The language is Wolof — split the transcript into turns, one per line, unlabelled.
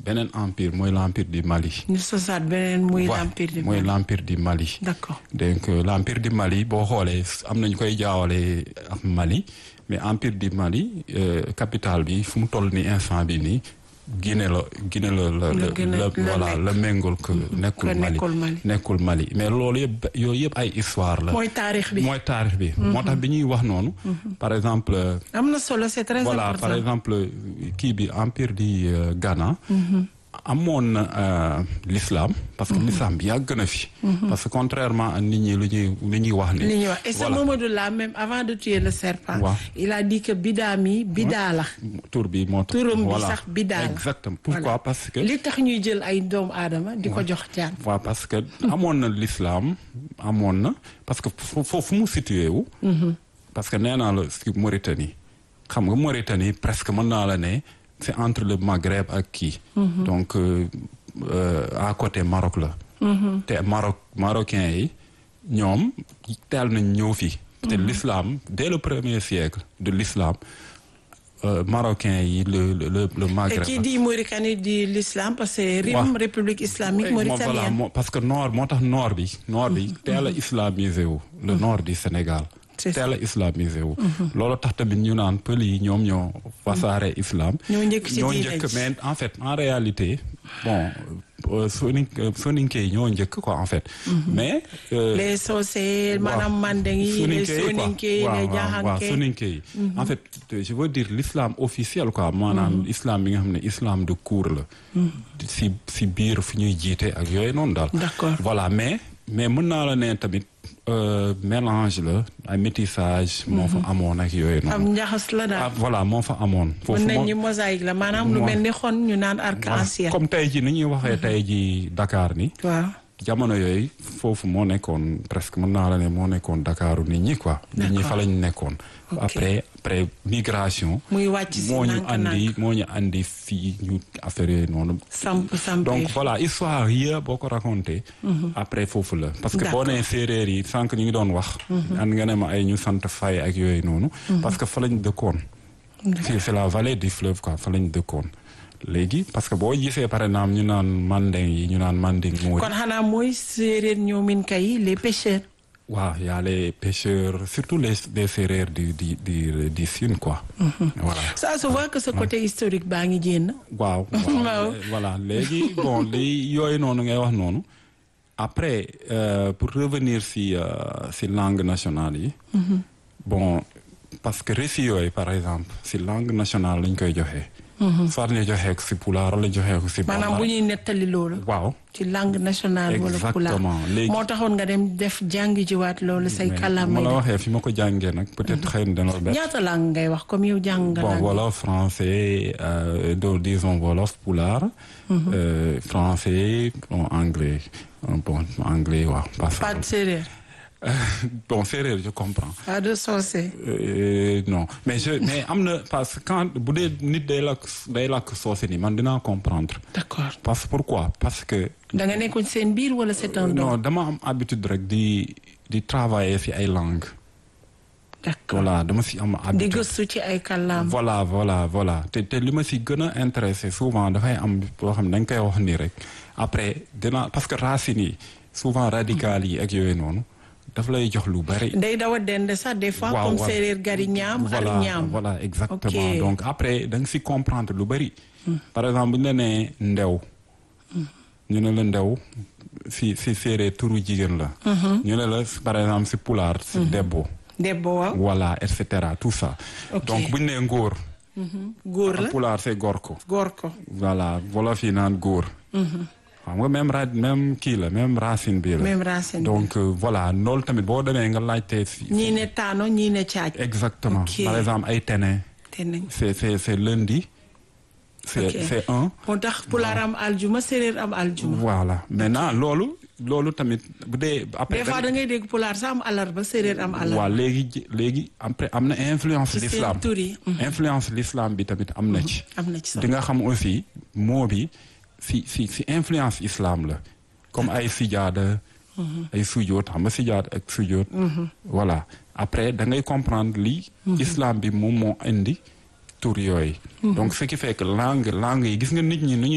beneen empire mooy l'empire du Mali.
ñu sosaat beneen muy
Ouais,
l'empire du
mooy
Mali.
l'empire du Mali.
d'accord
donc euh, l'empire du Mali boo xoolee am nañu koy jaawale ak Mali mais empire du Mali euh, capitale bi fu mu toll ni instant bi nii Guinée la Guinée la la
La
la
Guinée
la
la
voilà
nekk.
la méngool que nekkul
que
Mali
nekkul Mali.
nekkul Mali mais loolu yëpp yooyu yëpp ay histoire la
mooy taarix bi.
mooy taarix bi moo tax bi ñuy wax noonu par exemple euh,
am na solo c'est très
voilà
important.
par exemple kii bi empire di euh, Ghana amoon na euh, l'islam parce que l'islam bi yàgg na fi parce que contrairement à nit ñi lu ñuy lu ñuy wax ni
li ñuy wax et ce
voilà.
Mamadou là même avant de tuer le serpent.
Waaw.
il a dit que bidaa mi bidaa la.
tur bi moo tax
turam bi
voilà.
sax bidaa la.
exactement pourquoi
Voilà.
parce que
li tax ñuy jël ay doomu aadama di ko jox jaan.
waaw parce que amoon na l'islam amoon na parce que fo- foofu mu situé wu parce que nee naa la si Mauritanie xam nga Mauritanie presque mën naa la ne c'est entre le Maghreb ak kii donc euh, euh, à côté Maroc la te Maroc marocains yi ñoom teel nañ ñëw fii te l'islam dès le premier siècle de l'islam euh, marocains yi le le le, le
et
Maghreb
qui dit Mauritanie dit l'islam parce que RIM
Waaw.
république islamique
Eh, moo- voilà,
mauritanienne.
moo- parce que nord moo tax nord bi nord bi teel a islamisé wu le nord du Sénégal
C'est ça.
teel a islamisé wu loolu tax tamit ñu naan pël yi ñoom ñoo wasaare islam
ñoo njëkk ci
ñoo
diine
njëkk
ji.
mais en fait en réalité bon euh, soni soninke yi ñoo njëkk quoi en fait mais euh,
les Socé maanaam mandeng yi les soninke yi les
waaw
jaxanke
soninke yi en fait je veux dire l'islam officiel quoi maanaam islam bi nga xam ne islam de cour la si si biir fu ñuy jiite ak yooyu noonu daal
D'accord.
voilà mais mais mën naa la ne tamit euh, mélange la ay métissage moo fa amoon ak yooyu
am
noonu
njaxas la
ah
daal.
voilà moo fa amoon
mën nañ
moo-
ñi mosaïque la maanaam lu
Mo-
mel ni xon ñu naan arc-en-ciel.
comme tey ji ni ñuy waxee tey ji Dakar ni
waaw.
jamono yooyu foofu moo nekkoon presque mën naa la ne moo nekkoon Dakaru nit ñi quoi. nit ñi fa lañ nekkoon. après après migration.
muy wàcc si
moo ñu
nànk-nànk.
andi moo ñu andi fii ñu affaire yooyu noonu.
samp samp
donc voilà histoire yëpp boo ko raconté. après foofu la parce que boo
D'accord.
nee séeréer yi sànq ñu ngi doon wax. an nga ne ma ay ñu sant fay ak yooyu noonu. parce que fa lañ dëkkoon. c'est c'est la vallée du fleuve quoi fa lañ dëkkoon. léegi parce que boo gisee par exemple ñu naan mandeng yi ñu naan mandeng mooy.
kon xanaa mooy séeréer ñoomin kay les pêcheurs.
waaw y a les pêcheurs surtout les les séeréer du du du du Sine quoi. voilà.
ça se voit que ce côté historique baa ngi jénn.
waaw
Waaw.
waaw voilà léegi bon li yooyu noonu ngay wax noonu après euh, pour revenir si euh, si langue nationale yi bon parce que récits yooyu par exemple si langue nationale lañ koy joxee soit ñu joxee ko si pulaar la joxee ko si
maanaam bu
bambara
ñuy nettali loolu.
waaw
ci langue nationale wala pulaar
Exactement. Léegi-
moo taxoon nga dem def jàngi jiwaat loolu say
mais
kàllaamay
ma la
def.
waxee fi ma ko jàngee nag peut-être xëy na dana la bett
ñaata langue ngay wax comme yow jàng nga
Bon,
langue
wolof, français, euh, donc, disons wolof, poulard, euh, français, bon, anglais. Euh, Bon, anglais, ouais, pas ça.
pas de séeréer
bon, séeréer, je comprends.
pas de soose
Euh, non, mais je, mais am na parce que quand bu dee nit day lakk day lakk soose ni man dinaa comprendre.
d'accord
Parce que pourquoi? Parce que
da nga nekkoon seen biir wala c'est un don
non dama am habitude rek di di travailler ci ay langues.
d'accord
Voilà, dama ci am
di
habitude.
gëstu ci ay kàllaam
voilà voilà voilà te te li ma si gën a intéressé souvent dafay am boo xam ne dañ koy wax nii rek après dina parce que racines yi souvent radicales yi ak yooyu noonu daf lay jox lu bari.
day daw a dende sax des fois
Waaw,
comme
waaw.
séeréer gari ñaam ak
voilà
ñaam
voilà exactement
Ok.
donc après da nga si comprendre lu bari. par exemple bu ñu la nee ndew. ñu ne la ndew si si séeréer turu jigéen la. ñu ne la par exemple si pulaar si debbo.
debbo waaw
voilà et cetera tout ça.
Ok.
donc bu ñu nee ngóor.
góor la
pulaar c'est gorko.
góor ko
voilà wolof yi naan góor. xam nga même ra même kii la même racine bi la.
même racine bi.
donc euh, voilà loolu tamit boo demee nga laajtee si.
ñii ne taano ñii ne caaj
exactement
Ok.
par exemple ay tene.
te nañ
c'est c'est c'est lundi. c'est
Ok.
c'est un.
moo tax pulaar am aljuma séeréer am aljuma
voilà maintenant loolu loolu tamit bu dee. après
des fois da ngay dégg pulaar sax am alarba séeréer am
waaw
alarba
léegi ji- léegi après am na influence
ci seen
l'islam
tur yi
influence l'islam bi tamit am na ci.
am na ci
di
solo
nga xam aussi moo bi si si si influence islam la comme ay sijaada ay sujoot xam nga sijaada ak sujoot voilà après da ngay comprendre li islam bi moom moo indi tur yooyu donc ce qui fait que langue langue yi gis nga nit ñi nu ñuy